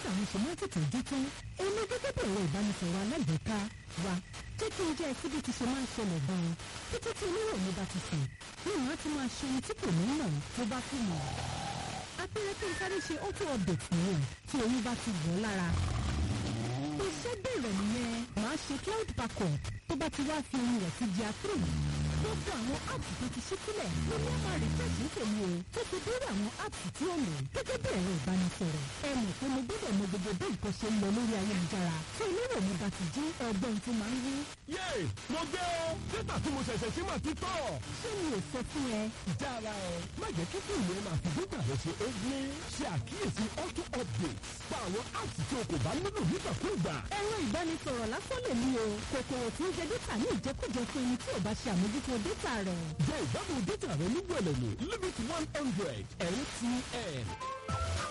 dátà mi ṣe máa ń tètè dé tán èmi gẹ́gẹ́ bí ẹ̀rọ ìbánisọ̀rọ̀ alágbèéká wa jẹ́ kí n jẹ́ ẹsí bí ti ṣe máa ń ṣẹlẹ̀ gan-an títí tí oníròyìn mi bá ti sùn ní ìwọ̀n á ti máa ṣe ohun tí kò ní mọ̀ tó bá kú mọ̀ apẹ̀rẹ̀ kí n sáré ṣe auto update nìyẹn tí oyún bá ti wọ̀ ọ́ lára iṣẹ́ bẹ̀rẹ̀ nìyẹn màá ṣe cloud backup tó bá ti wá fi ohun rẹ̀ sí di àtúrò gbogbo àwọn apps tó ti ṣí sílẹ̀ ló ní ọmọ refresh ń tèmi o tó fi dórí àwọn apps tí ó lò gẹ́gẹ́ bí ẹ̀rọ ìbánisọ̀rọ̀ ẹ mọ̀ pé mo gbọ́dọ̀ mọ gbogbo bí nǹkan ṣe ń lọ lórí ayélujára tí onírò mi bá ti jí ẹgbọ́n tó máa ń rí. yéè mo gbé o dátà tí mo ṣẹ̀ṣẹ̀ ṣe máa ti tọ̀. ṣé mi ò sọ fún ẹ. jára ẹ má jẹ́ kí fóònù ẹ máa fi dátà rẹ ṣe é gbé ṣe àkíyèsí auto update pa àwọn apps tí o kò bá nílò nígbàkúùgbà. ẹ̀rọ ìbánisọ̀rọ̀ lásán lè ní o kòkòrò tí ń jẹ dátà ní ìjẹkújẹ fún ẹni tí ò bá ṣe àmójútó dátà rẹ̀. jẹ́ ìgbádùn dátà rẹ ní gbẹ̀lẹ̀mú limit one hundred mtn.